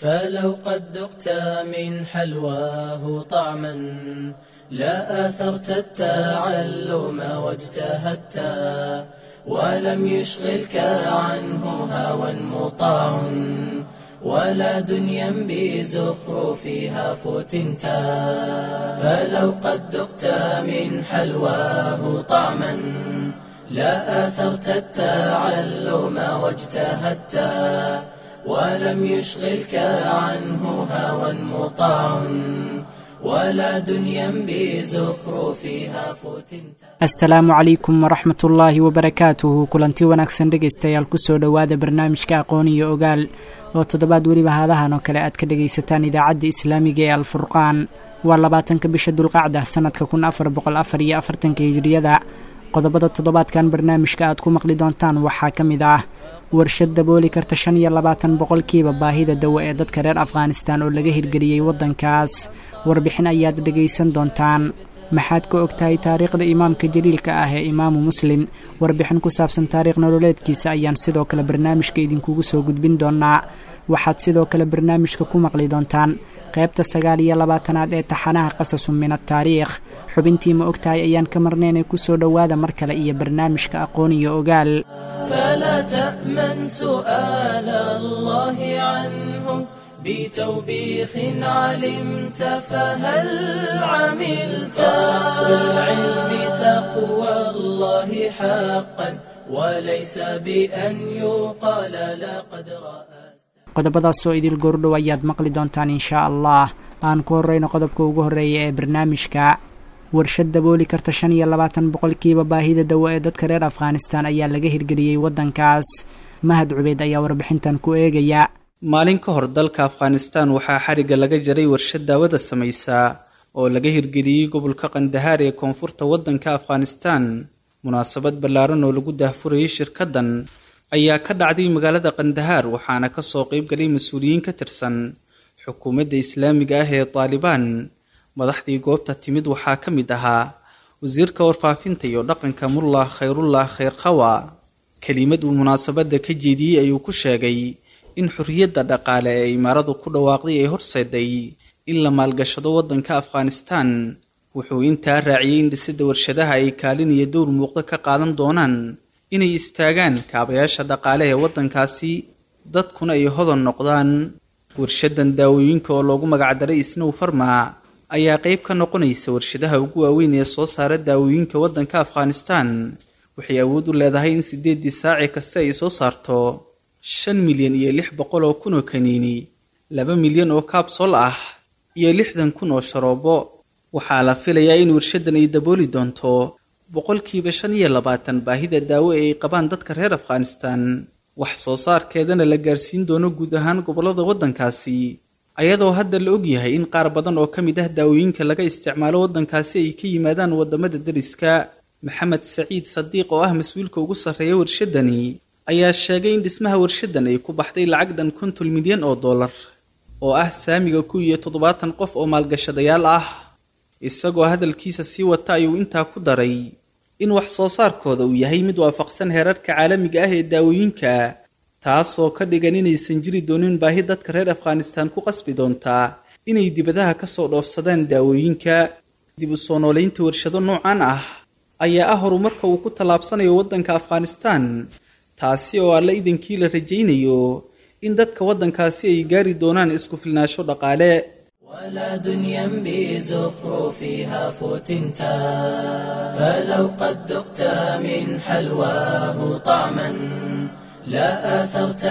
فلو قد ذقت من حلواه طعما لا آثرت التعلم واجتهدت ولم يشغلك عنه هوى مطاع ولا دنيا بزخرفها فتنت فلو قد ذقت من حلواه طعما لا آثرت التعلم واجتهدت ولم يشغلك عنه هوى مطاع ولا دنيا بزخرفها فتنت asalaamu calaykum waraxmat ullaahi wabarakaatuhu kulanti wanaagsan dhegaystayaal kusoo dhowaada barnaamijka aqoon iyo ogaal oo toddobaad weliba haadahan oo kale aad ka dhagaysataan idaacadda islaamiga ee alfurqaan waa labaatanka bisha dulqacda sanadka kun afar boqol afar iyo afartanka hijriyada qodobada toddobaadkan barnaamijka aad ku maqli doontaan waxaa ka mid ah warshad dabooli karta shan iyo labaatan boqolkiiba baahida dawo ee dadka reer afghanistan oo laga hirgeliyey waddankaas warbixin ayaad dhegaysan doontaan maxaad ka og tahay taariikhda imaamka jaliilka ah ee imaamu muslim warbixin ku saabsan taariikh nololeedkiisa ayaan sidoo kale barnaamijka idinkugu soo gudbin doonaa waxaad sidoo kale barnaamijka ku maqli doontaan qaybta sagaal iyo labaatanaad ee taxanaha qasasun min ataariikh xubintii ma og tahay ayaan ka marnaynay kusoo dhowaada mar kale iyo barnaamijka aqoon iyo ogaal فلا تأمن سؤال الله عنه بتوبيخ علمت فهل عملت رأس العلم تقوى الله حقا وليس بأن يقال لقد رأست qodobadaasoo idil goordhow ayaad maqli doontaan inshaa allah aan ku horreyno qodobka ugu horreeya ee barnaamijka warshad dabooli karta shan iyo labaatan boqolkiiba baahida dawo ee dadka reer afghanistan ayaa laga hirgeliyey waddankaas mahad cubeyd ayaa warbixintan ku eegaya maalin ka hor dalka afghanistan waxaa xarigga laga jaray warshad daawada samaysa oo laga hirgeliyey gobolka kandahaar ee koonfurta waddanka afghanistan munaasabad ballaaran oo lagu daahfurayay shirkaddan ayaa ka dhacday magaalada kandahaar waxaana kasoo qayb galay mas-uuliyiin ka tirsan xukuumadda islaamiga ah ee taalibaan madaxdii goobta timid waxaa ka mid ahaa wasiirka warfaafinta iyo dhaqanka mullah khayrullah khayrkhawa kelimad uu munaasabadda ka jeediyey ayuu ku sheegay in xorriyadda dhaqaale ee imaaradu ku dhawaaqday ay horseeday in la maalgashado waddanka afghanistan wuxuu intaa raaciyey in dhisidda warshadaha ay kaalin iyo dowr muuqdo ka qaadan doonaan inay istaagaan kaabayaasha dhaqaale ee waddankaasi dadkuna ay hodan noqdaan warshaddan daawooyinka oo loogu magacdaray isnow farma ayaa qayb ka noqonaysa warshadaha ugu waaweyn ee soo saara daawooyinka waddanka afghanistan waxay awood u leedahay in siddeeddii saaci kaste ay soo saarto shan milyan iyo lix boqol oo kun oo kaniini laba milyan oo kaabsol ah iyo lixdan kun oo sharoobo waxaa la filayaa in warshaddan ay dabooli doonto boqolkiiba shan iyo labaatan baahida daawo ee ay qabaan dadka reer afghanistan wax soo saarkeedana la gaarsiin doono guud ahaan gobollada waddankaasi ayadoo hadda la ogyahay in qaar badan oo ka mid ah daawooyinka laga isticmaalo waddankaasi ay ka yimaadaan waddamada deriska maxamed saciid sadiiq oo ah mas-uulka ugu sarreeya warshaddani ayaa sheegay in dhismaha warshaddan ay ku baxday lacag dhan konton milyan oo dollar oo ah saamiga ku iyo toddobaatan qof oo maalgashadayaal ah isagoo hadalkiisa sii wata ayuu intaa ku daray in wax soo saarkooda uu yahay mid waafaqsan heerarka caalamiga ah ee daawooyinka taasoo ka dhigan inaysan jiri doonin baahi dadka reer afghanistan ku qasbi doontaa inay dibadaha kasoo dhoofsadaan daawooyinka dib u soo noolaynta warshado noocan ah ayaa ah horumarka uu ku tallaabsanayo waddanka afghanistan taasi oo alla idankii la rajaynayo in dadka waddankaasi ay gaari doonaan isku filnaasho dhaqaale ولا دنيا بزخرفها فتنتا فلو قد ذقت من حلواه طعما لا آثرت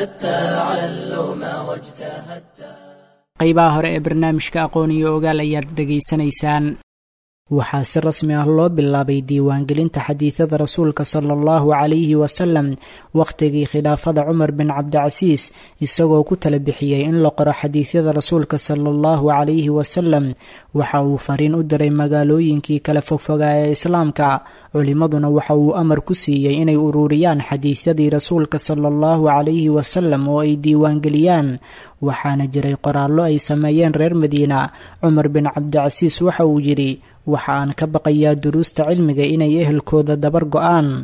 التعلم واجتهدت qaybaha hore ee barnaamijka aqoon iyo ogaal ayaad dhegaysanaysaan waxaa si rasmi ah loo bilaabay diiwaangelinta xadiidada rasuulka sala allahu calayhi wasalam wakhtigii khilaafada cumar bin cabdicasiis isagoo ku tala bixiyey in la qoro xadiidyada rasuulka sala allahu calayhi wasalam waxa uu fariin u diray magaalooyinkii kala fogfogaa ee islaamka culimmaduna waxa uu amar ku siiyey inay ururiyaan xadiidyadii rasuulka sala allahu calayhi wasalam oo ay diiwaangeliyaan waxaana jiray qoraallo ay sameeyeen reer madiina cumar bin cabdicasiis waxa uu yidhi waxa aan ka baqayaa duruusta cilmiga inay ehelkooda dabar go-aan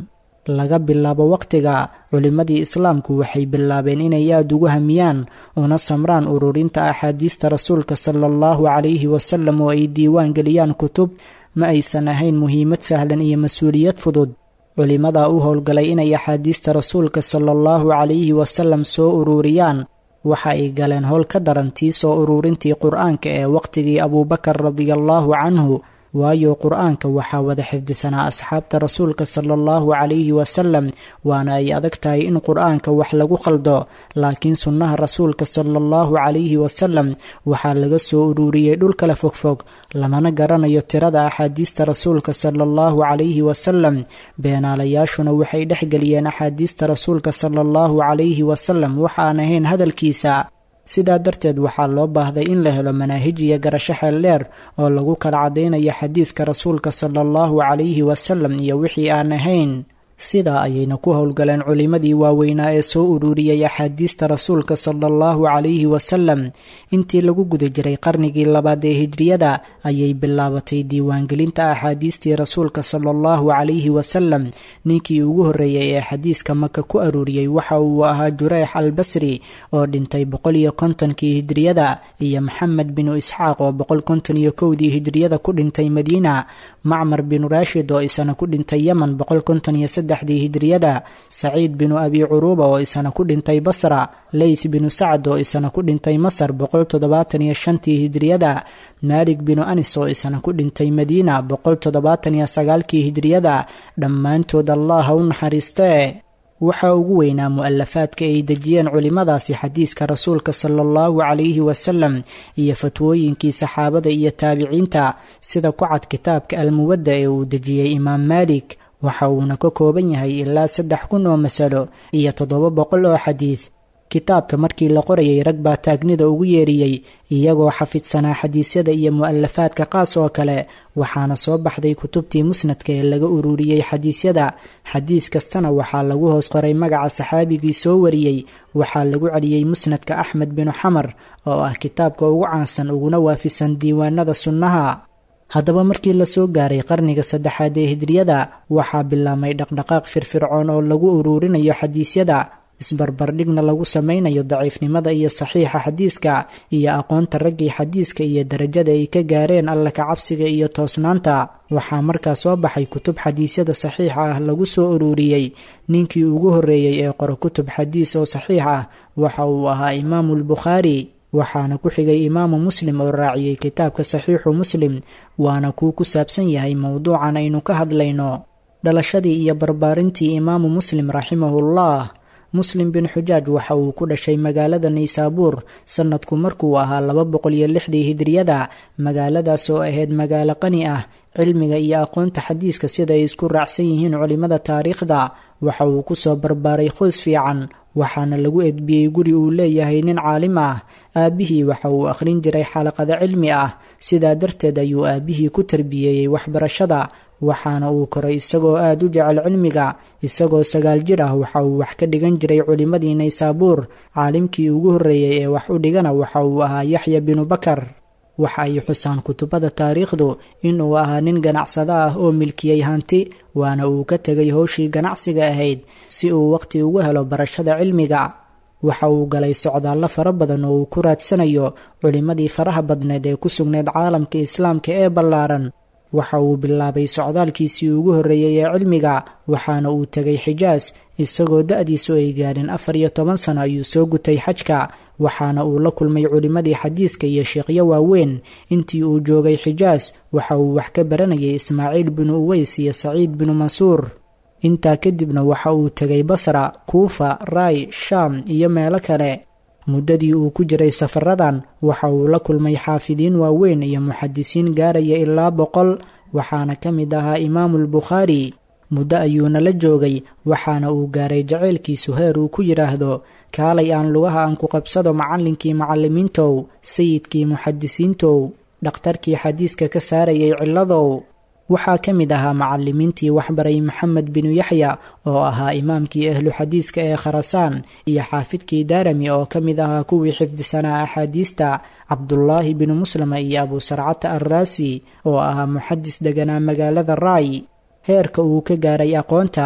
laga bilaabo waqtiga culimmadii islaamku waxay bilaabeen inay aada ugu hamiyaan una samraan ururinta axaadiista rasuulka sala allahu calayhi wasalam oo ay diiwaan geliyaan kutub ma aysan ahayn muhiimad sahlan iyo mas-uuliyad fudud culimmadaa u howlgalay inay axaadiista rasuulka sala allahu calayhi wasalam soo ururiyaan waxa ay galeen howl ka daran tii soo ururintii qur-aanka ee waqtigii abuubakar radiallahu canhu waayo qur-aanka waxaa wada xifdisanaa asxaabta rasuulka sala allahu calayhi wasalam waana ay adag tahay in qur-aanka wax lagu khaldo laakiin sunnaha rasuulka sala allahu calayhi wasalam waxaa laga soo ururiyey dhul kala fogfog lamana garanayo tirada axaadiista rasuulka sala allahu calayhi wasalam beenaalayaashuna waxay dhexgeliyeen axaadiista rasuulka sala allahu calayhi wasalam waxa aan ahayn hadalkiisa sidaa darteed waxaa loo baahday in la helo manaahij iyo garasho xeel dheer oo lagu kala caddaynayo xadiiska rasuulka sala allahu calayhi wasalam iyo wixii aan ahayn sidaa ayayna ku howlgaleen culimmadii waaweynaa ee soo ururiyey axaadiista rasuulka sala allahu calayhi wasalam intii lagu guda jiray qarnigii labaad ee hijriyada ayay bilaabatay diiwaangelinta axaadiistii rasuulka sala allahu calayhi wasalam ninkii ugu horreeyey ee xadiiska maka ku aruuriyey waxa uu ahaa jureex al basri oo dhintay boqol iyo kontonkii hijriyada iyo maxamed binu isxaaq oo boqol konton iyo kowdii hijriyada ku dhintay madiina macmar binu raashid oo isana ku dhintay yemen boqol konton iyo saddexdii hijriyada saciid binu abi curuuba oo isana ku dhintay basra leyth binu sacd oo isana ku dhintay masar boqol toddobaatan iyo shantii hijriyada maalik binu anis oo isana ku dhintay madiina boqol toddobaatan iyo sagaalkii hijriyada dhammaantood allah ha u naxariistee waxaa ugu weynaa mu-alafaadka ay dejiyeen culimmadaasi xadiiska rasuulka sala allahu calayhi wasalam iyo fatwooyinkii saxaabada iyo taabiciinta sida ku cad kitaabka almuwadda ee uu dejiyey imaam maalik waxa uuna ka kooban yahay ilaa saddex kun oo masalo iyo toddoba boqol oo xadiid kitaabka markii la qorayay rag baa taagnida ugu yeeriyey iyagoo xafidsanaa xadiisyada iyo mu-alafaadka qaas oo kale waxaana soo baxday kutubtii musnadka ee laga ururiyey xadiisyada xadiis kastana waxaa lagu hoos qoray magaca saxaabigii soo wariyey waxaa lagu celiyey musnadka axmed binu xamar oo ah kitaabka ugu caansan uguna waafisan diiwaanada sunnaha haddaba markii lasoo gaaray qarniga saddexaad ee hijriyada waxaa bilaabmay dhaqdhaqaaq firfircoon oo lagu uruurinayo xadiisyada isbarbardhigna lagu samaynayo daciifnimada iyo saxiixa xadiiska iyo aqoonta raggii xadiiska iyo darajada ay ka gaareen alla ka cabsiga iyo toosnaanta waxaa markaa soo baxay kutub xadiisyada saxiixa ah lagu soo ururiyey ninkii ugu horreeyey ee qoro kutub xadiis oo saxiix ah waxa uu ahaa imaamulbukhaari waxaana ku xigay imaamu muslim oo raaciyey kitaabka saxiixu muslim waana kuu ku saabsan yahay mowduucan aynu ka hadlayno dhalashadii iyo barbaarintii imaamu muslim raximahullah muslim bin xujaaj waxa uu ku dhashay magaalada naysaabuur sanadku markuu ahaa laba boqol iyo lixdii hijriyada magaaladaas oo ahayd magaalo qani ah cilmiga iyo aqoonta xadiiska sida ay isku raacsan yihiin culimmada taariikhda waxa uu kusoo barbaaray qoys fiican waxaana lagu edbiyey guri uu leeyahay nin caalim ah aabbihii waxa uu akhrin jiray xalaqado cilmi ah sidaa darteed ayuu aabbihii ku tarbiyeeyey waxbarashada waxaana uu koray isagoo aada u jecel cilmiga isagoo sagaal jir ah waxa uu wax ka dhigan jiray culimmadii naysaabuur caalimkii ugu horreeyey ee wax u dhigana waxa uu ahaa yaxya binu bakar waxa ay xusaan kutubada taariikhdu inuu ahaa nin ganacsado ah oo milkiyey hanti waana uu ka tegay howshii ganacsiga ahayd si uu waqhti ugu helo barashada cilmiga waxa uu galay socdaallo fara badan oo uu ku raadsanayo culimmadii faraha badneed ee ku sugneyd caalamka islaamka ee ballaaran waxa uu bilaabay socdaalkiisii ugu horreeyey ee cilmiga waxaana uu tegay xijaas isagoo da-diisu ay gaadhin afar iyo toban sano ayuu soo gutay xajka waxaana uu la kulmay culimmadii xadiiska iyo sheekhyo waaweyn intii uu joogay xijaas waxa uu wax ka baranayay ismaaciil binu uweys iyo saciid binu mansuur intaa kadibna waxa uu tegay basra kuufa raay shaam iyo meelo kale muddadii uu ku jiray safaradan waxa uu la kulmay xaafidiin waaweyn iyo muxadisiin gaaraya ilaa boqol waxaana ka mid ahaa imaamulbukhaari muddo ayuuna la joogay waxaana uu gaaray jaceylkiisu heer uu ku yidhaahdo kaalay aan lugaha aan ku qabsado macallinkii macallimiintow sayidkii muxadisiintow dhakhtarkii xadiiska ka saarayay cilladow waxaa ka mid ahaa macallimiintii waxbaray maxamed binu yaxya oo ahaa imaamkii ahlu xadiiska ee kharasaan iyo xaafidkii daarami oo ka mid ahaa kuwii xifdisanaa axaadiista cabdulaahi binu muslama iyo abusarcata arraasi oo ahaa muxadis deganaa magaalada raay heerka uu ka gaaray aqoonta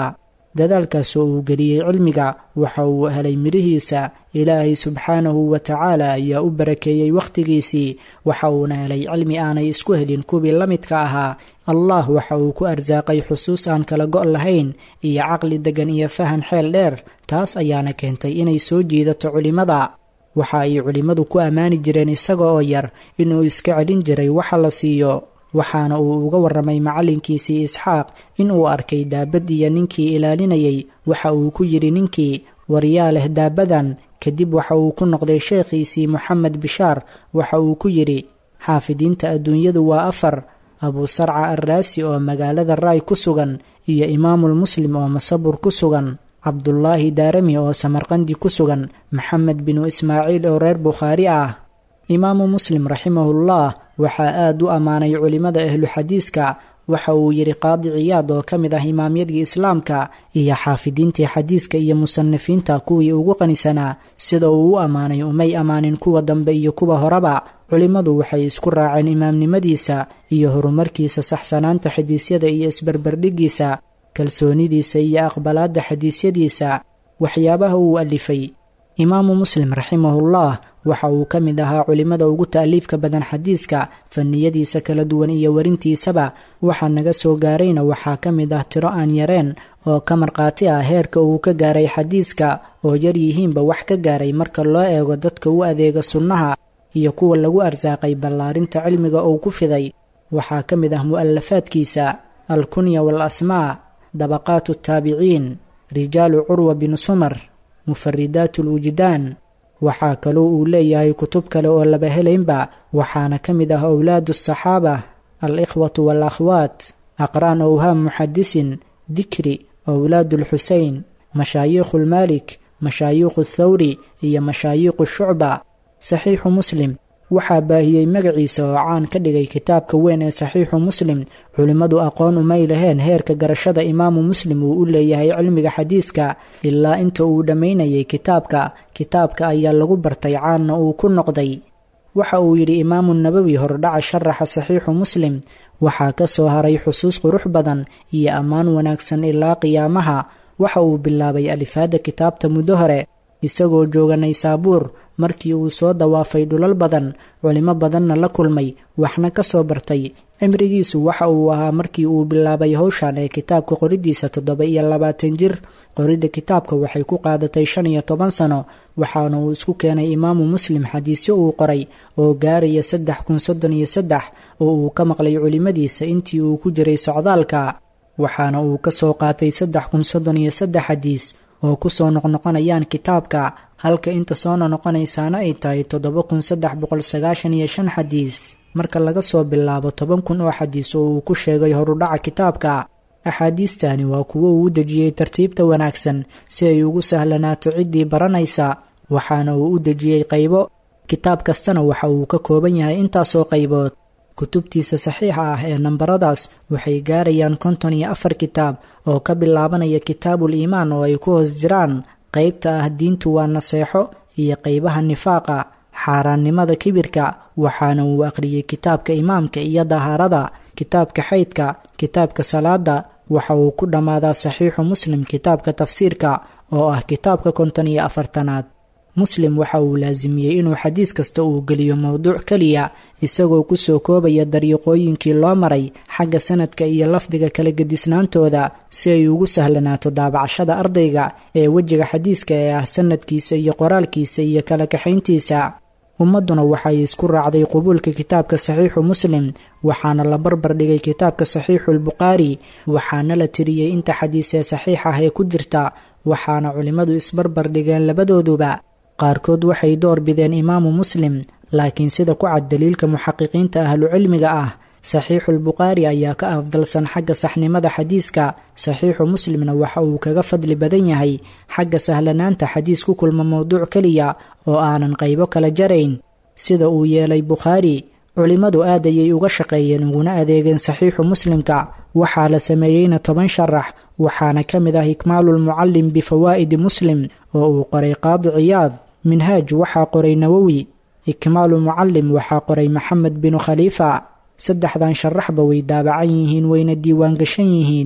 dadaalkaasoo uu geliyey cilmiga waxa uu helay midhihiisa ilaahay subxaanahu wa tacaala ayaa u barakeeyey wakhtigiisii waxa uuna helay cilmi aanay isku helin kuwii la midka ahaa allah waxa uu ku arsaaqay xusuus aan kala go' lahayn iyo caqli deggan iyo fahan xeel dheer taas ayaana keentay inay soo jiidato culimmada waxa ay culimmadu ku ammaani jireen isaga oo yar inuu iska celin jiray waxa la siiyo waxaana uu uga warramay macallinkiisii isxaaq inuu arkay daabad iyo ninkii ilaalinayay waxa uu ku yidhi ninkii waryaa leh daabadan kadib waxa uu ku noqday sheekhiisii moxamed bishaar waxa uu ku yidhi xaafidiinta adduunyadu waa afar abuu sarca arraasi oo magaalada raay ku sugan iyo imaamul muslim oo masabur ku sugan cabdulaahi daarami oo samarqandi ku sugan maxamed binu ismaaciil oo reer bukhaari ah imaamu muslim raximahullah waxaa aad u ammaanay culimmada ahlu xadiiska waxa uu yidhi qaadi ciyaad oo ka mid ah imaamyadii islaamka iyo xaafidiintii xadiiska iyo musanifiinta kuwii ugu qanisanaa sida uu u ammaanay umay ammaanin kuwa dambe iyo kuwa horeba culimmadu waxay isku raaceen imaamnimadiisa iyo horumarkiisa saxsanaanta xadiisyada iyo isbarbardhiggiisa kalsoonidiisa iyo aqbalaadda xadiisyadiisa waxyaabaha uu alifay imaamu muslim raximahullah waxa uu ka mid ahaa culimmada ugu ta'liifka badan xadiiska faniyadiisa kala duwan iyo werintiisaba waxa naga soo gaarayna waxaa ka mid ah tiro aan yareen oo ka markhaati ah heerka uu ka gaaray xadiiska oo yar yihiinba wax ka gaaray marka loo eego dadka u adeega sunnaha iyo kuwa lagu arsaaqay ballaarinta cilmiga uu ku fiday waxaa ka mid ah mu'alafaadkiisa alkunya wal asmaa dabaqaatu taabiciin rijaalu curwa binu sumar mufaridaat alwujdaan waxaa kaloo uu leeyahay kutub kale oo laba helaynba waxaana ka mid ah owlaadu asaxaaba al-ikhwatu waal-akhwaat aqraan owhaam muxadisin dikri owlaadu alxuseyn mashaayiikhu lmaalik mashaayiikhu thawri iyo mashaayiikhu shucba saxiixu muslim waxaa baahiyey magaciisa oo caan ka dhigay kitaabka weyn ee saxiixu muslim culimmadu aqoon umay laheen heerka garashada imaamu muslim uu u leeyahay cilmiga xadiiska ilaa inta uu dhammaynayay kitaabka kitaabka ayaa lagu bartay caanna uu ku noqday waxa uu yidhi imaamu nabowi hordhaca sharaxa saxiixu muslim waxaa ka soo haray xusuus qurux badan iyo ammaan wanaagsan ilaa qiyaamaha waxa uu bilaabay alifaadda kitaabta muddo hore isagoo jooga naysaabuur markii uu soo dawaafay dhulal badan culimo badanna la kulmay waxna ka soo bartay cimrigiisu waxa uu ahaa markii uu bilaabay howshan ee kitaabka qoridiisa toddoba iyo labaatan jir qoridda kitaabka waxay ku qaadatay shan iyo toban sano waxaana uu isku keenay imaamu muslim xadiisyo uu qoray oo gaaraya saddex kun soddon iyo saddex oo uu ka maqlay culimmadiisa intii uu ku jiray socdaalka waxaana uu ka soo qaatay saddex kun soddon iyo saddex xadiis oo ku soo noqnoqonayaan kitaabka halka inta soo noqonaysaana ay tahay toddoba kun saddex boqol sagaashan iyo shan xadiis marka laga soo bilaabo toban kun oo xadiis oo uu ku sheegay horudhaca kitaabka axaadiistani waa kuwo uu u dejiyey tartiibta wanaagsan si ay ugu sahlanaato ciddii baranaysa waxaana uu u dejiyey qaybo kitaab kastana waxa uu ka kooban yahay intaasoo qaybood kutubtiisa saxiixa ah ee nambaradaas waxay gaarayaan konton iyo afar kitaab oo ka bilaabanaya kitaabul iimaan oo ay ku hoos jiraan qaybta ah diintu waa naseexo iyo qaybaha nifaaqa xaaraannimada kibirka waxaana uu aqriyey kitaabka imaamka iyo dahaarada kitaabka xaydka kitaabka salaada waxa uu ku dhammaadaa saxiixu muslim kitaabka tafsiirka oo ah kitaabka konton iyo afartanaad muslim waxa uu laasimiyey inuu xadiis kasta uu geliyo mowduuc keliya isagoo kusoo koobaya dariiqooyinkii loo maray xagga sanadka iyo lafdiga kala gedisnaantooda si ay ugu sahlanaato daabacashada ardayga ee wejiga xadiiska ee ah sanadkiisa iyo qoraalkiisa iyo kala kaxayntiisa ummadduna waxay isku raacday qubuulka kitaabka saxiixu muslim waxaana la barbar dhigay kitaabka saxiixuulbukhaari waxaana la tiriyey inta xadiis ee saxiix ah ee ku jirta waxaana culimmadu isbarbar dhigeen labadooduba qaarkood waxay door bideen imaamu muslim laakiin sida ku cad daliilka muxaqiqiinta ahlucilmiga ah saxiixuulbukhaari ayaa ka afdalsan xagga saxnimada xadiiska saxiixu muslimna waxa uu kaga fadli badan yahay xagga sahlanaanta xadiis ku kulma mowduuc keliya oo aanan qaybo kala jarayn sida uu yeelay bukhaari culimmadu aad ayay uga shaqeeyeen uguna adeegeen saxiixu muslimka waxaa la sameeyeyna toban sharax waxaana ka mid ah ikmaalulmucallim bifawaa'idi muslim oo uu qoray qaadi ciyaad minhaaj waxaa qoray nawowi ikmaalu mucallim waxaa qoray maxamed binu khaliifa saddexdan sharaxba way daabacan yihiin wayna diiwaangashan yihiin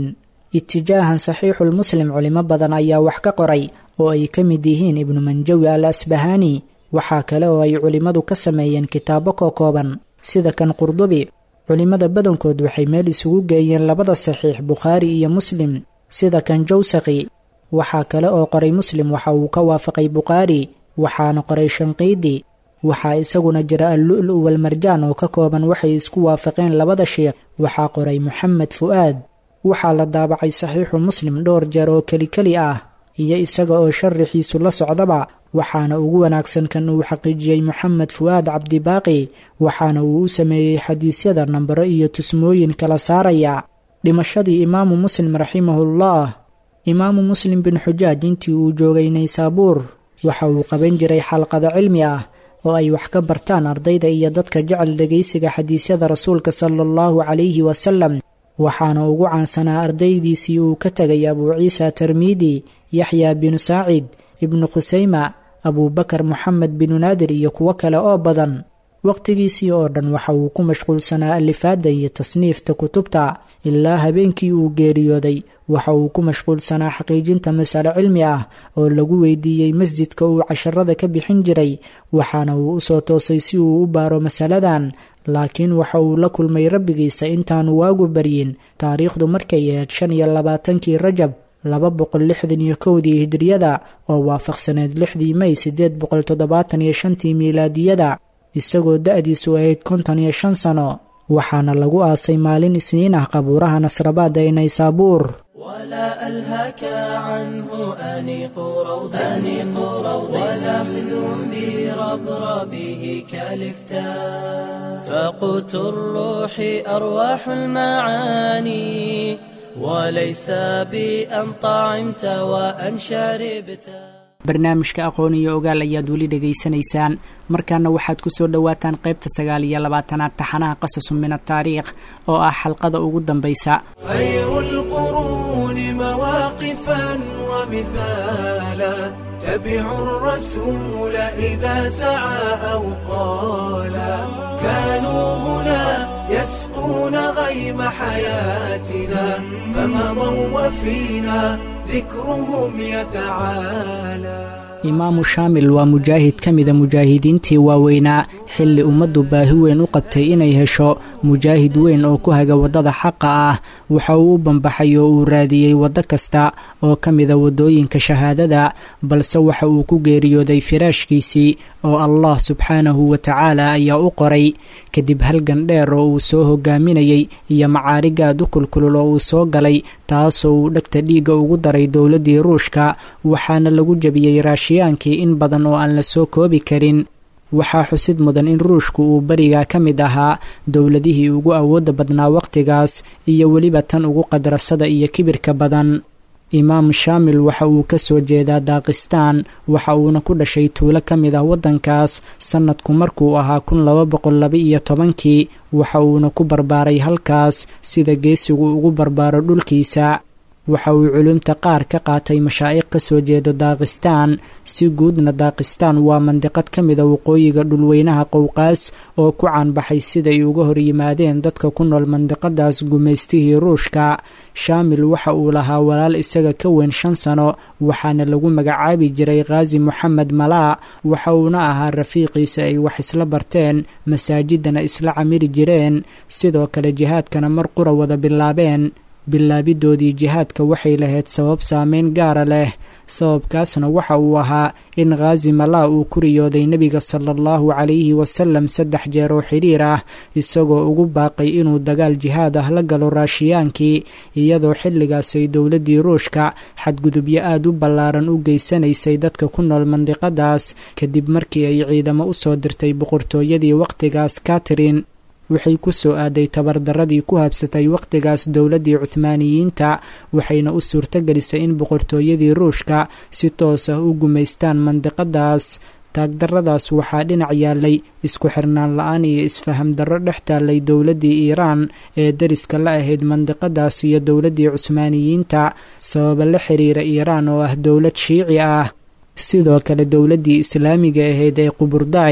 itijaahan saxiixulmuslim culimo badan ayaa wax ka qoray oo ay ka mid yihiin ibnu manjawi al asbahaani waxaa kale oo ay culimmadu ka sameeyeen kitaabo kookooban sida kan qurdubi culimmada badankood waxay meel isugu geeyeen labada saxiix bukhaari iyo muslim sida kan jawsaqi waxaa kale oo qoray muslim waxa uu ka waafaqay bukhaari waxaana qoray shanqiidi waxaa isaguna jira allu'lu walmarjaan oo ka kooban waxay isku waafaqeen labada sheekh waxaa qoray moxamed fu'aad waxaa la daabacay saxiixu muslim dhowr jeer oo kelikeli ah iyo isaga oo sharaxiisu la socdaba waxaana ugu wanaagsan kan uu xaqiijiyey moxamed fu'aad cabdibaaqi waxaana uu u sameeyey xadiisyada nambaro iyo tusmooyin kala saaraya dhimashadii imaamu muslim raximahullah imaamu muslim bin xujaaj intii uu joogay naysaabuur waxa uu qaban jiray xalqado cilmi ah oo ay wax ka bartaan ardayda iyo dadka jecel dhegaysiga xadiisyada rasuulka sala allahu calayhi wasalam waxaana ugu caansanaa ardaydiisii uu ka tegay abuu ciisa termiidi yaxya binu saacid ibnu khusayma abuubakar moxamed binu naadir iyo kuwo kale oo badan wakhtigiisii oo dhan waxa uu ku mashquulsanaa alifaadda iyo tasniifta kutubta ilaa habeenkii uu geeriyooday waxa uu ku mashquulsanaa xaqiijinta masale cilmi ah oo lagu weydiiyey masjidka uu casharada ka bixin jiray waxaana uu u soo toosay si uu u baaro masaladan laakiin waxa uu la kulmay rabbigiisa intaanu waagu baryin taariikhdu markay ahayd shan iyo labaatankii rajab laba boqol lixdan iyo kowdii hijriyada oo waafaqsaneed lixdii mey siddeed boqol toddobaatan iyo shantii miilaadiyada isagoo da-diisu ahayd konton iyo shan sano waxaana lagu aasay maalin isniin ah qabuuraha nasrabaad ee naysaabuur ولا ألهاك عنه أنيق روض أنيق روض ولا خذ بربربه كالفتاء فقوت الروح أرواح المعاني وليس بأن طعمت وأن شربت barnaamijka aqoon iyo ogaal ayaad weli dhegaysanaysaan markaana waxaad ku soo dhowaataan qaybta sagaal iyo labaatanaad taxanaha qasasu min ataariikh oo ah xalqada ugu dambaysa خير القرون مواقفا ومثالا تبعوا الرسول إذا سعى أو قالا كانوا هنا يسقون غيم حياتنا فمضوا وفينا ذكرهم يتعالى imaamu shaamil waa mujaahid ka mida mujaahidiintii waaweynaa xilli ummaddu baahi weyn u qabtay inay hesho mujaahid weyn oo ku haga waddada xaqa ah waxa uu u bambaxay oo uu raadiyey waddo kasta oo ka mida waddooyinka shahaadada balse waxa uu ku geeriyooday firaashkiisii oo allah subxaanahu wa tacaala ayaa u qoray kadib halgan dheer oo uu soo hogaaminayey iyo macaarigaad u kulkulul oo uu soo galay taasoo uu dhegta dhiigga ugu daray dowladdii ruushka waxaana lagu jebiyey raashiyaankii in badan oo aan la soo koobi karin waxaa xusid mudan in ruushku uu berigaa ka mid ahaa dowladihii ugu awoodda badnaa wakhtigaas iyo weliba tan ugu qadrasada iyo kibirka badan imaam shaamil waxa uu ka soo jeedaa daakistaan waxa uuna ku dhashay tuulo ka mid ah waddankaas sannadku markuu ahaa kun laba boqol laba iyo tobankii waxa uuna ku barbaaray halkaas sida geesigu ugu barbaaro dhulkiisa waxa uu culumta qaar ka qaatay mashaa'iq ka soo jeedo daakistaan si guudna daakistaan waa mandiqad ka mida waqooyiga dhulweynaha qowqaas oo ku caanbaxay siday uga hor yimaadeen dadka ku nool mandiqadaas gumaystihii ruushka shaamil waxa uu lahaa walaal isaga ka weyn shan sano waxaana lagu magacaabi jiray khaasi moxamed malaa waxa uuna ahaa rafiiqiisa ay wax isla barteen masaajidana isla camiri jireen sidoo kale jihaadkana mar qura wada bilaabeen bilaabidoodii jihaadka waxay lahayd sabab saameyn gaara leh sababkaasna waxa uu ahaa in khaasi malaa uu ku riyooday nebiga sala allahu calayhi wasalam saddex jeer oo xidhiir ah isagoo ugu baaqay inuu dagaal jihaad ah la galo raashiyaankii iyadoo xilligaasay dowladdii ruushka xadgudubyo aad u ballaaran u geysanaysay dadka ku nool mandiqadaas kadib markii ay ciidamo u soo dirtay boqortooyadii wakhtigaas katrin waxay ku soo aaday tabardaradii ku habsatay wakhtigaas dowladdii cuhmaaniyiinta waxayna u suurtogelisay in boqortooyadii ruushka si toos ah u gumaystaan mandiqadaas taagdarradaas waxaa dhinac yaallay isku xirnaan la-aan iyo isfaham darro dhex taallay dowladdii iiraan ee deriska la ahayd mandiqadaas iyo dowladdii cusmaaniyiinta sababa la xiriira iiraan oo ah dowlad shiici ah sidoo kale dowladdii islaamiga ahayd ee quburdaay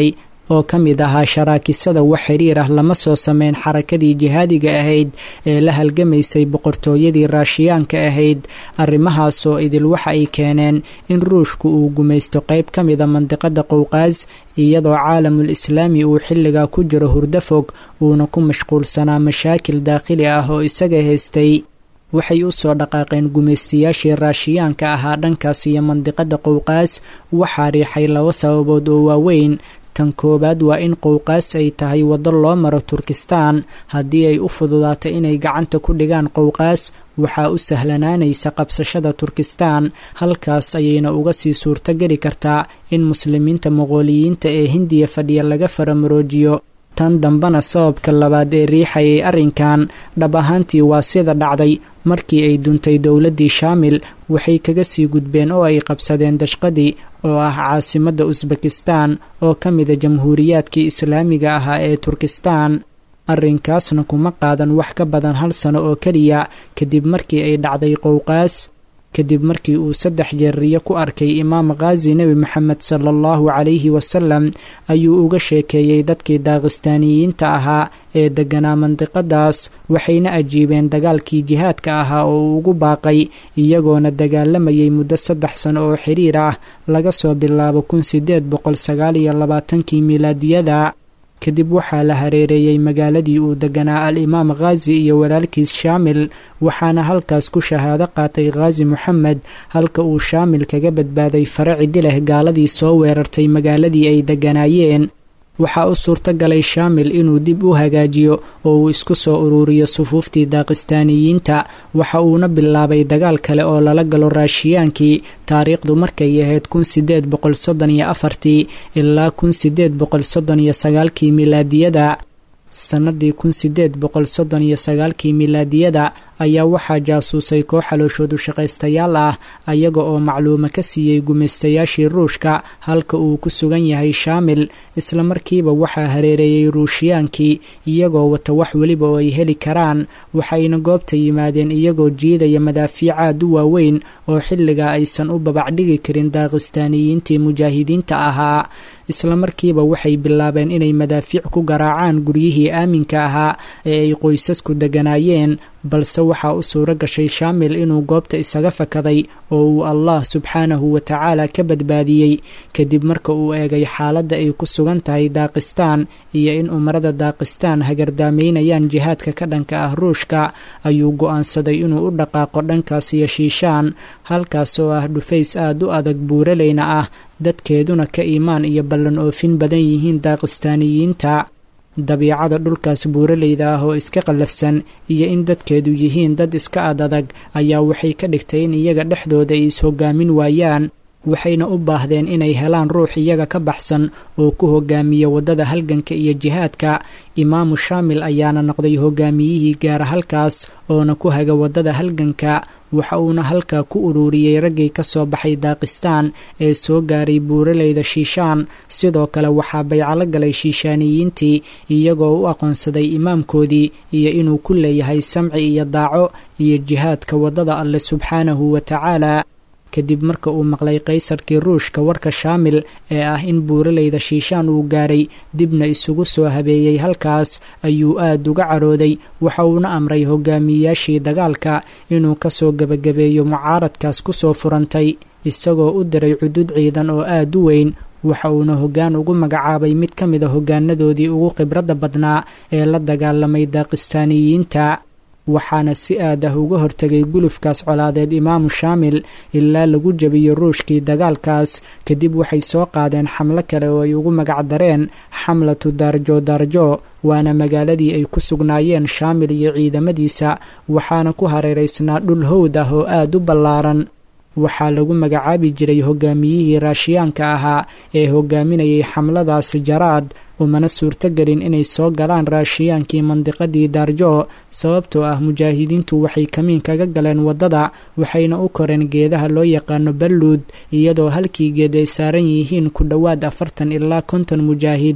oo ka mid ahaa sharaakisada wax xiriir ah lama soo sameyn xarakadii jihaadiga ahayd ee la halgamaysay boqortooyadii raashiyaanka ahayd arrimahaasoo idil waxa ay keeneen in ruushku uu gumaysto qayb ka mida mandiqada qowqaas iyadoo caalamul islaami uu xilligaa ku jiro hurdo fog uuna ku mashquulsanaa mashaakil daakhili ah oo isaga haystay waxay u soo dhaqaaqeen gumaystayaashii raashiyaanka ahaa dhankaas iyo mandiqada qowqaas waxaa riixay laba sababood oo waaweyn tan koowaad waa in qowqaas ay tahay waddo loo maro turkistaan haddii ay u fududaato inay gacanta ku dhigaan qowqaas waxaa u sahlanaanaysa qabsashada turkistaan halkaas ayayna uga sii suurtogeli kartaa in muslimiinta moqooliyiinta ee hindiya fadhiya laga faramaroojiyo tan dambena sababka labaad ee riixayay arrinkan dhab ahaantii waa sida dhacday markii ay duntay dowladdii shaamil waxay kaga sii gudbeen oo ay qabsadeen dashqadii oo ah caasimadda usbekistan oo ka mida jamhuuriyaadkii islaamiga ahaa ee turkistan arrinkaasna kuma qaadan wax ka badan hal sano oo keliya kadib markii ay dhacday qowqaas kadib markii uu saddex jeer riyo ku arkay imaam khaazi nebi maxamed sala allahu calayhi wasalam ayuu uga sheekeeyey dadkii daaqistaaniyiinta ahaa ee degganaa mandiqadaas waxayna ajiibeen dagaalkii jihaadka ahaa oo uu ugu baaqay iyagoona dagaalamayay muddo saddex sano oo xiriir ah laga soo bilaabo kun sideed boqol sagaal iyo labaatankii milaadiyada kadib waxaa la hareereeyey magaaladii uu deganaa al-imaam khaazi iyo walaalkiis shaamil waxaana halkaas ku shahaado qaatay khaazi moxamed halka uu shaamil kaga badbaaday fare cidi leh gaaladii soo weerartay magaaladii ay deganaayeen waxaa u suurto galay shaamil inuu dib u hagaajiyo oo uu isku soo uruuriyo sufuuftii daaqistaaniyiinta waxa uuna bilaabay dagaal kale oo lala galo raashiyaankii taariikhdu markay ahayd kun sideed boqol soddon iyo afartii ilaa kun sideed boqol soddon iyo sagaalkii milaadiyada sannadii kun sideed boqol soddon iyo sagaalkii milaadiyada ayaa waxaa jaasuusay koox xalooshoodu shaqaystayaal ah ayaga oo macluumo ka siiyey gumaystayaashii ruushka halka uu ku sugan yahay shaamil isla markiiba waxaa hareereeyey ruushiyaankii iyagoo wata wax weliba oo ay heli karaan waxayna goobta yimaadeen iyagoo jiidaya madaafiic aad u waaweyn oo xilligaa aysan u babacdhigi karin daaqistaaniyiintii mujaahidiinta ahaa isla markiiba waxay bilaabeen inay madaafiic ku garaacaan guryihii aaminka ahaa ee ay qoysasku deganaayeen balse waxaa u suuro gashay shaamil inuu goobta isaga fakaday oo uu allah subxaanahu wa tacaala ka badbaadiyey kadib marka uu eegay xaaladda ay ku sugan tahay daaqistaan iyo in umarada daaqistaan hagardaamaynayaan jihaadka ka dhanka ah ruushka ayuu go'aansaday inuu u dhaqaaqo dhankaas iyo shiishaan halkaas oo ah dhufays aad u adag buuraleyna ah dadkeeduna ka iimaan iyo ballan oofin badan yihiin daaqistaaniyiinta dabiicada dhulkaas buuraleyda ah oo iska qallafsan iyo in dadkeedu yihiin dad iska ad adag ayaa waxay ka dhigtay in iyaga dhexdooda ay is-hogaamin waayaan waxayna u baahdeen inay helaan ruux iyaga ka baxsan oo ku hogaamiya waddada halganka iyo jihaadka imaamu shaamil ayaana noqday hogaamiyihii gaara halkaas oona ku haga waddada halganka waxa uuna halkaa ku ururiyey raggii ka soo baxay daaqistaan ee soo gaaray buuraleyda shiishaan sidoo kale waxaa baycalo galay shiishaaniyiintii iyagoo u aqoonsaday imaamkoodii iyo inuu ku leeyahay samci iyo daaco iyo jihaadka waddada alle subxaanahu wa tacaala kadib marka uu maqlay qaysarkii ruushka warka shaamil ee ah in buuraleyda shiishaan uu gaaray dibna isugu soo habeeyey halkaas ayuu aad uga carooday waxa uuna amray hogaamiyeyaashii dagaalka inuu kasoo gebagabeeyo mucaaradkaas kusoo furantay isagoo u diray cudud ciidan oo aad u weyn waxa uuna hoggaan ugu magacaabay mid ka mid a hogaanadoodii ugu khibradda badnaa ee la dagaalamay daaqistaaniyiinta waxaana si aad ah uga hortegay gulufkaas colaadeed imaamu shaamil ilaa lagu jebiyo ruushkii dagaalkaas kadib waxay soo qaadeen xamlo kale oo ay ugu magacdareen xamlatu daarjo daarjo waana magaaladii ay ku sugnaayeen shaamil iyo ciidamadiisa waxaana ku hareeraysnaa dhul howd ah oo aad u ballaaran waxaa lagu magacaabi jiray hogaamiyihii raashiyaanka ahaa ee hogaaminayay xamladaas jaraad umana suurtogelin inay soo galaan raashiyaankii mandiqadii daarjo sababtoo ah mujaahidiintu waxay kamiin kaga galeen waddada waxayna u koreen geedaha loo yaqaano balluud iyadoo halkii geed ay saaran yihiin ku dhowaad afartan ilaa konton mujaahid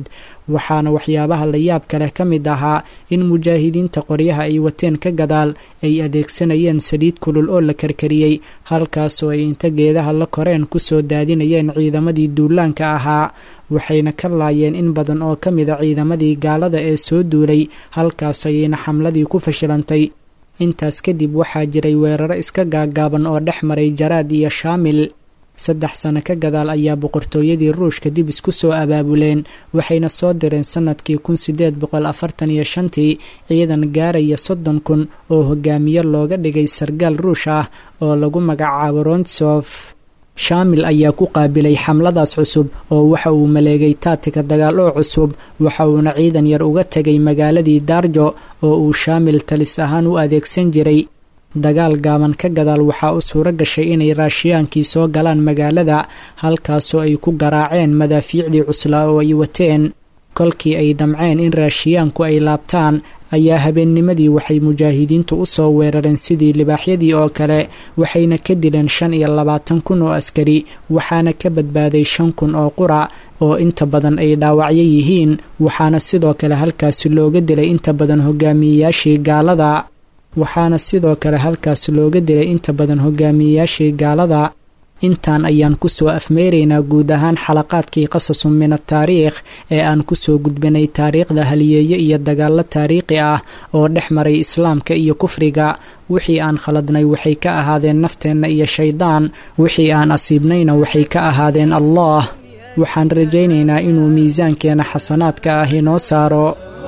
waxaana waxyaabaha la yaabka leh ka mid ahaa in mujaahidiinta qoryaha ay wateen ka gadaal ay adeegsanayeen saliid kulul oo la karkariyey halkaasoo ay inta geedaha la koreen kusoo daadinayeen ciidamadii duulaanka ahaa waxayna ka laayeen in badan oo ka mida ciidamadii gaalada ee soo duulay halkaas ayayna xamladii ku fashilantay intaas kadib waxaa jiray weeraro iska gaagaaban oo dhex maray jaraad iyo shaamil saddex sano ka gadaal ayaa boqortooyadii ruushka dib isku soo abaabuleen waxayna soo direen sannadkii kun sideed boqol afartan iyo shantii ciidan gaaraya soddon kun oo hogaamiye looga dhigay sargaal ruush ah oo lagu magacaabo rontsof shaamil ayaa ku qaabilay xamladaas cusub oo waxa uu maleegay taatika dagaal oo cusub waxa uuna ciidan yar uga tegay magaaladii daarjo oo uu shaamil talis ahaan u adeegsan jiray dagaal gaaban ka gadaal waxaa u suuro gashay inay raashiyaankii soo galaan magaalada halkaasoo ay ku garaaceen madaafiicdii cuslaa oo ay wateen kolkii ay damceen in raashiyaanku ay laabtaan ayaa habeennimadii waxay mujaahidiintu u soo weerareen sidii libaaxyadii oo kale waxayna ka dileen shan iyo labaatan kun oo askari waxaana ka badbaaday shan kun oo qura oo inta badan ay dhaawacyo yihiin waxaana sidoo kale halkaasi looga dilay inta badan hogaamiyeyaashii gaalada waxaana sidoo kale halkaas looga dilay inta badan hogaamiyeyaashii gaalada intaan ayaan kusoo afmeeraynaa guud ahaan xalaqaadkii qasasun min ataariikh ee aan kusoo gudbinay taariikhda haliyeeye iyo dagaallo taariikhi ah oo dhex maray islaamka iyo kufriga wixii aan khaladnay waxay ka ahaadeen nafteenna iyo shaydaan wixii aan asiibnayna waxay ka ahaadeen allah waxaan rajaynaynaa inuu miisaankeena xasanaadka ah inoo saaro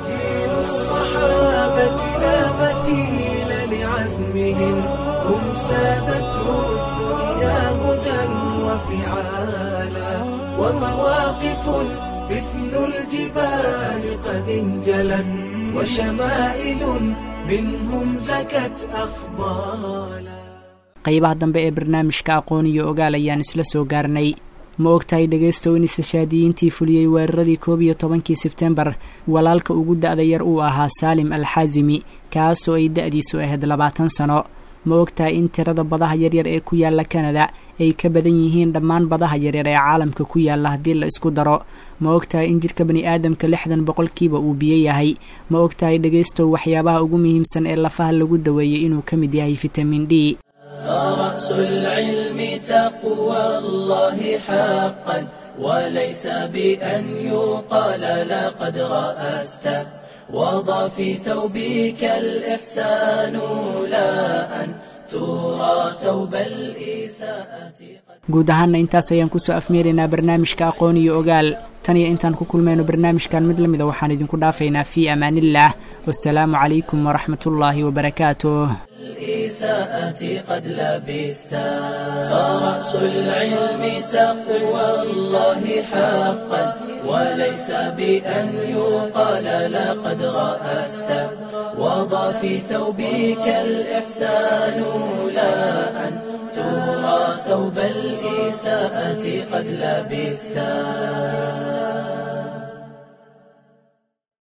ومواقف مثل الجبال قد انجلت وشمائل منهم زكت أفضالا qaybaha dambe ee barnaamijka aqoon iyo ogaal ayaan isla soo gaarnay ma ogtahay dhegaystow in istishhaadiyiintii fuliyey weeraradii koob iyo tobankii sebtembar walaalka ugu da-da yar uu ahaa saalim alxaasimi kaasoo ay da-diisu ahayd labaatan sano ma ogtahay in tirada badaha yaryar ee ku yaala kanada ay ka badan yihiin dhammaan badaha yaryar ee caalamka ku yaala haddii la isku daro ma ogtahay in jirka bani aadamka lixdan boqolkiiba uu biyo yahay ma ogtahay dhegaystow waxyaabaha ugu muhiimsan ee lafaha lagu daweeyey inuu ka mid yahay fitamin d فرأس العلم تقوى الله حقا وليس بأن يقال لقد رأست وضع في ثوبك الإحسان لا أن ترى ثوب الإساءة guud ahaana intaas ayaan kusoo afmeeraynaa barnaamijka aqoon iyo ogaal tan iyo intaan ku kulmayno barnaamijkan mid lamida waxaan idinku dhaafaynaa fii amaaniillah wasalaamu calaykum waraxmatullaahi wabarakaatuh الإساءة قد لبستا فرأس العلم تقوى الله حقا وليس بأن يقال لقد رأست وضع في ثوبك الإحسان لا أن ترى ثوب الإساءة قد لبستا